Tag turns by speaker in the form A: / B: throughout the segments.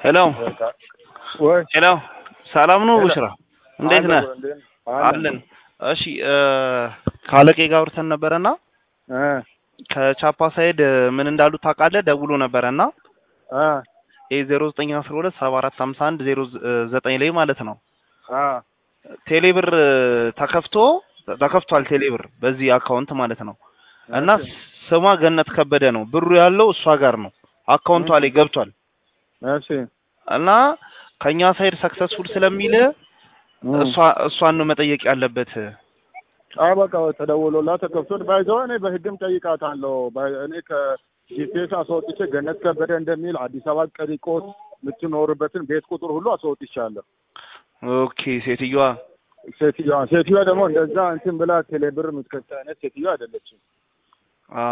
A: ሄሎ
B: ወይ
A: ሄሎ፣ ሰላም ነው
B: ሄሎ።
A: ቡሽራ? እንዴት ነህ?
B: አለን
A: አለን። እሺ እ ካለቄ ጋር አውርተን ነበረና
B: እ
A: ከቻፓ ሳይድ ምን እንዳሉ ታውቃለህ? ደውሎ ነበረና
B: አ
A: ይሄ 0912 7451 09 ላይ ማለት ነው
B: አ
A: ቴሌብር ተከፍቶ ተከፍቷል። ቴሌብር በዚህ አካውንት ማለት ነው እና ስሟ ገነት ከበደ ነው። ብሩ ያለው እሷ ጋር ነው። አካውንቷ ላይ ገብቷል
B: እሺ
A: እና ከኛ ሳይድ ሰክሰስፉል ስለሚል እሷ እሷን ነው መጠየቅ ያለበት።
B: አ በቃ ተደውሎላት ተከፍቶ ባይዘው እኔ በህግም ጠይቃታለሁ። ባይ- እኔ ከጂፒኤስ አስወጥቼ ገነት ከበደ እንደሚል አዲስ አበባ ቀሪቆስ የምትኖርበትን ቤት ቁጥር ሁሉ አስወጥቻለሁ።
A: ኦኬ ሴትዮዋ
B: ሴትዮዋ ሴትዮዋ ደግሞ እንደዛ እንትን ብላ ቴሌብር የምትከታ አይነት ሴትዮዋ አይደለችም።
A: አ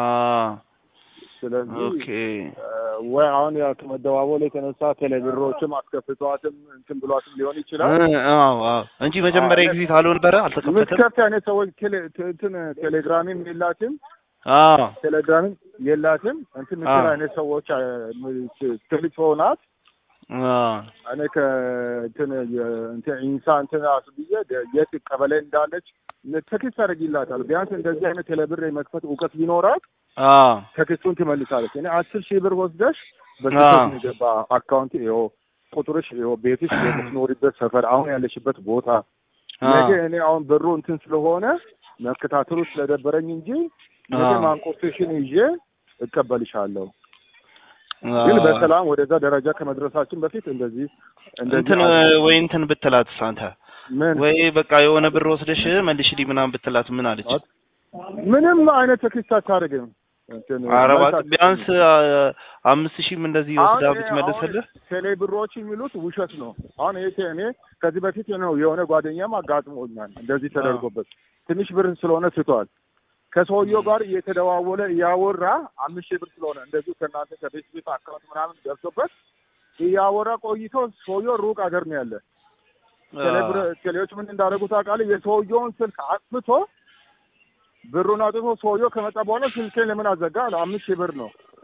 B: ስለዚህ
A: ኦኬ
B: እ ወይ አሁን ያ ከመደዋወል የተነሳ ቴሌብሮችም አስከፍቷትም እንትን ብሏትም ሊሆን ይችላል።
A: እ አዎ አዎ እንጂ መጀመሪያ ኤግዚት አልሆን ነበረ አልተከፈተም።
B: የምትከፍት አይነት ሰዎች ቴሌ- ት- እንትን ቴሌግራምም የላትም
A: አዎ
B: ቴሌግራምም የላትም እንትን ምትል
A: አዎ።
B: አይነት ሰዎች አ- ም- ት- ትልቅ ሰው ናት።
A: አዎ
B: እኔ ከእንትን የ- እንትን ኢንሳ እንትን አስብዬ ደ- የት ቀበሌ እንዳለች ተክስ ታደርጊላታል። ቢያንስ እንደዚህ አይነት ቴሌብር የመክፈት እውቀት ቢኖራት
A: አዎ
B: ተክሱን ትመልሳለች። እኔ አስር ሺህ ብር ወስደሽ
A: አዎ።
B: በስህተት የገባ አካውንት ይኸው ቁጥርሽ ይኸው ቤትሽ የምትኖሪበት ሰፈር አሁን ያለሽበት ቦታ ነገ እኔ አሁን ብሩ እንትን ስለሆነ መከታተሉ ስለደበረኝ እንጂ ነገ
A: አዎ።
B: ማንቆርቴሽን ይዤ እቀበልሻለሁ።
A: አዎ።
B: ግን በሰላም ወደዛ ደረጃ ከመድረሳችን በፊት እንደዚህ እንደዚህ
A: እንትን
B: አድርጊ።
A: ወይ እንትን ብትላት አንተ
B: ምን
A: ወይ በቃ የሆነ ብር ወስደሽ መልሽልኝ ምናምን ብትላት ምን አለች?
B: ምንም አይነት ተክስት አታደርግም። እንትን
A: ኧረ
B: መልስ
A: እባክህ ቢያንስ አ- አምስት ሺህም እንደዚህ ወስዳ
B: አሁን ይሄ
A: ብትመልስልህ
B: አሁን ቴሌ ብሮች የሚሉት ውሸት ነው። አሁን ይሄ ቴ- እኔ ከዚህ በፊት ነው የሆነ ጓደኛም አጋጥሞኛል እንደዚህ ተደርጎበት ትንሽ ብር ስለሆነ ስቷል። ከሰውየው ጋር እየተደዋወለ እያወራ አምስት ሺህ ብር ስለሆነ እንደዚሁ ከእናንተ ከቤት ቤት አካውንት ምናምን ገብቶበት እያወራ ቆይቶ ሰውየው ሩቅ ሀገር ነው ያለ። ቴሌብር- ቴሌዎች ምን እንዳደረጉ ታውቃለህ? የሰውየውን ስልክ አጥፍቶ ብሩን አጥፍቶ ሰውየው ከመጣ በኋላ ስልኬን ለምን አዘጋ አለ። አምስት ሺህ ብር ነው።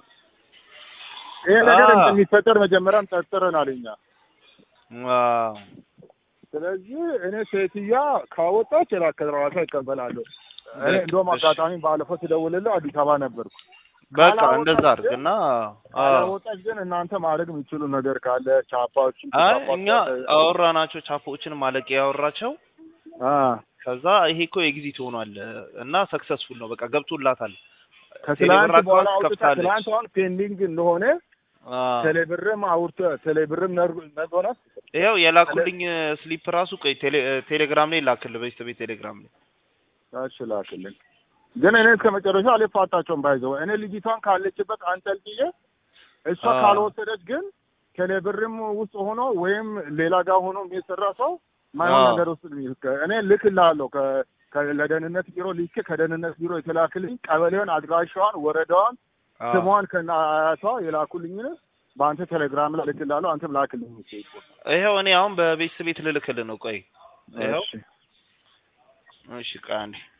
B: ይሄ ነገር
A: አ-
B: እንደሚፈጠር መጀመሪያም ጠርጥረናል እኛ።
A: ዋው
B: ስለዚህ እኔ ሴትዮዋ ካወጣች ላ ከራሷ ይቀበላለሁ። እኔ እንደውም
A: እሺ።
B: አጋጣሚ ባለፈው ስደውልልህ አዲስ አበባ ነበርኩ።
A: በቃ
B: ካላወጣች
A: እንደዛ
B: ግን-
A: አድርግና አዎ
B: ካላወጣች ግን እናንተ ማድረግ የሚችሉ ነገር ካለ ቻፓዎችን
A: አይ እኛ አወራናቸው ቻፖችን ማለቅ ያወራቸው ከዛ ይሄ እኮ ኤግዚት ሆኗል እና ሰክሰስፉል ነው በቃ ገብቶላታል።
B: ከትላንት
A: ቴሌብር
B: በኋላ
A: አካውንት
B: አውጥታ
A: ከፍታለች።
B: ትላንት አሁን ፔንዲንግ እንደሆነ
A: አዎ።
B: ቴሌብርም አውርተ ቴሌብርም ነግሮናል።
A: ይኸው የላኩልኝ ስሊፕ ራሱ ቆይ ቴሌ- ቴሌግራም ላይ ላክልህ በስተ ቤት ቴሌግራም ላይ
B: እሺ ላክልኝ። ግን እኔ እስከ መጨረሻ አልፋታቸውም ባይዘው እኔ ልጅቷን ካለችበት አንጠልጥዬ እሷ
A: አዎ።
B: ካልወሰደች ግን ቴሌብርም ውስጥ ሆኖ ወይም ሌላ ጋር ሆኖ የሚሰራ ሰው ማይሆን
A: አዎ።
B: ነገር ውስጥ ነው። እኔ ልክልሃለሁ ከ- ከ- ለደህንነት ቢሮ ልኬ ከደህንነት ቢሮ የተላክልኝ ቀበሌውን፣ አድራሻዋን፣ ወረዳዋን፣
A: አዎ።
B: ስሟን ከነ አያቷ የላኩልኝን በአንተ ቴሌግራም ላይ ልክልሃለሁ። አንተም ላክልኝ።
A: ይኸው እኔ አሁን በቤት ቤት ልልክልህ ነው ቆይ ይኸው
B: እሺ
A: እሺ ቆይ አንዴ